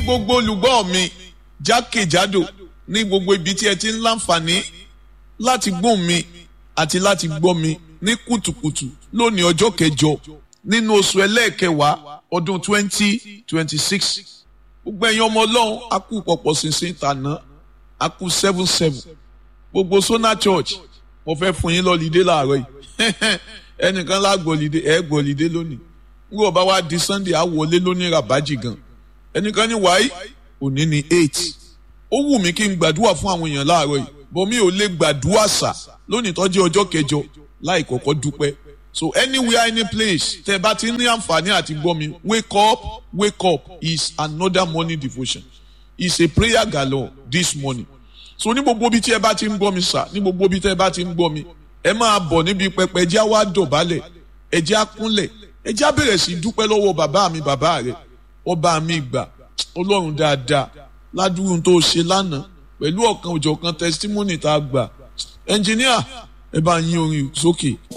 gbogbo olùgbọ́ mi jákèjádò ní gbogbo ibi tí ẹ ti ń láǹfààní láti gbóhùn mi àti láti gbọ́ mi ní kùtùkùtù lónìí ọjọ́ kẹjọ nínú oṣù ẹlẹ́ẹ̀kẹwàá ọdún twenty twenty six gbogbo ẹ̀yin ọmọ ọlọ́run a kú pọ̀pọ̀ ṣinṣin tàná a kú seven seven gbogbo Sona Church mo fẹ́ fún yín lọ́lídé láàárọ̀ yìí ẹnìkan lágbọ̀lídé ẹ̀ gbọ̀lídé lónìí nígbà bá wá di Sunday á wọlé lónìí rabaji gan ẹnìkan ní wáyé òní ní eight ó wù mí kí n gbàdúrà fún àwọn èèyàn láàárọ̀ yìí bọ́ mi ò lè gbàdúrà sà lónìí tó jẹ́ ọjọ́ kẹjọ láì kọ́kọ́ dúpẹ́ so anywhere any place tẹ́ bá ti ní àǹfààní àti gbọ́ mi wake up wake up is another morning devotion is a prayer galore this morning so ní gbogbo ibi tí ẹ bá ti ń gbọ́ mi sà ní gbogbo ibi tí ẹ bá ti ń gbọ́ mi ẹ máa bọ̀ níbi pẹpẹ ẹjẹ́ á wá dọ̀bálẹ̀ ẹjẹ́ á kúnlẹ̀ ẹjẹ́ á bẹ̀rẹ̀ sí dúpẹ́ lọ́wọ́ bàbá mi bàbá rẹ̀ ọba mi gbà ọlọ́run dáadáa ládùúgbò tó ṣe lánàá pẹ̀lú ọ̀kan òjọ̀kan testimony tá a gbà ẹnjìníà ẹ bá yín orin sókè.